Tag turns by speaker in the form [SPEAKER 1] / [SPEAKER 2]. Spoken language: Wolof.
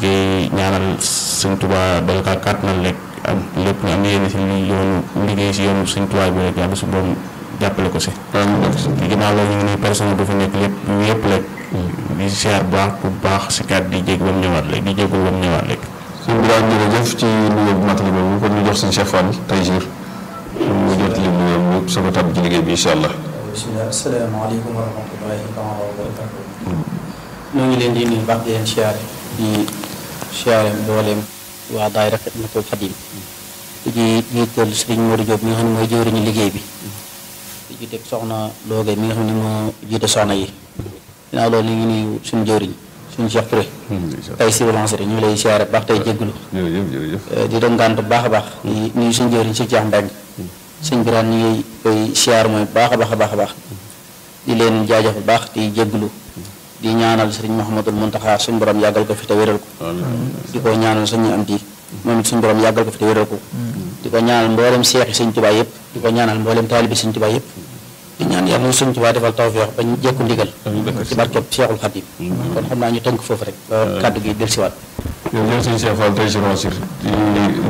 [SPEAKER 1] di ñaanal sëñ Tuubaa dal kaa kàttanal rek am lépp nga am yéene si li yoonu liggéey si yoonu sëñ Tuubaa bi rek yàlla su borom jàppale ko si ginnaaw loolu ñu ngi nuyu personnel bu fi nekk lépp yëpp rek di siyaar bu baax bu baax si kàddu di jég ba mu ñëwaat rek di jégul ba mu ñëwaat rek
[SPEAKER 2] sëñ Birame jërëjëf ci nuyoo bu matali boobu kon ñu jox sëñ Cheikh Fall tey jii mu jot li nuyoo mu soog a tàbb ci liggéey bi incha allah.
[SPEAKER 3] bisimilah asalaamaaleykum wa rahmatullahi taala wa barakatuh ñoo ngi leen di nuyu baax di leen siyaare di siyaare mbooleem waa daayira Xidmatul Xadim di ci jiital Sëriñ Modou Diop mi nga xam ne mooy jëwriñu liggéey bi di ci teg soxna Looge mi nga xam ne moo jiite soxna yi ginnaaw loolu ñu ngi nuyu suñu jëwriñ suñu Cheikh Touré tey si relance rek ñu ngi lay siyaare baax tey jéggulu
[SPEAKER 2] jërëjëf jërëjëf.
[SPEAKER 3] di doon gànt bu baax a baax di nuyu suñu jëwriñ si Cheikh Mbeng sëñ Birane ñu ngi koy siyaar mooy baax a baax a baax a baax di leen jaajëf bu baax di jégglu di ñaanal sëriñ Mouhamadul Muntaxa suñu borom yàggal ko fi te wéral ko di ko ñaanal suñu am di moom it suñu borom yàggal ko fi te wéral ko di ko ñaanal mboolem seexi sëñ Tuubaa yëpp di ko ñaanal mboolem taalibi sëñ Tuubaa yëpp di ñaan yàlla na sëñ Tuubaa defal tawfeex ba ñu jekku ndigal ci barkeb Seexul Xadim kon xam naa ñu tënk foofu rek ba kàddu gi dellusiwaat
[SPEAKER 2] jërëjëf sëñ Cheikh Fall tey si Ronsir di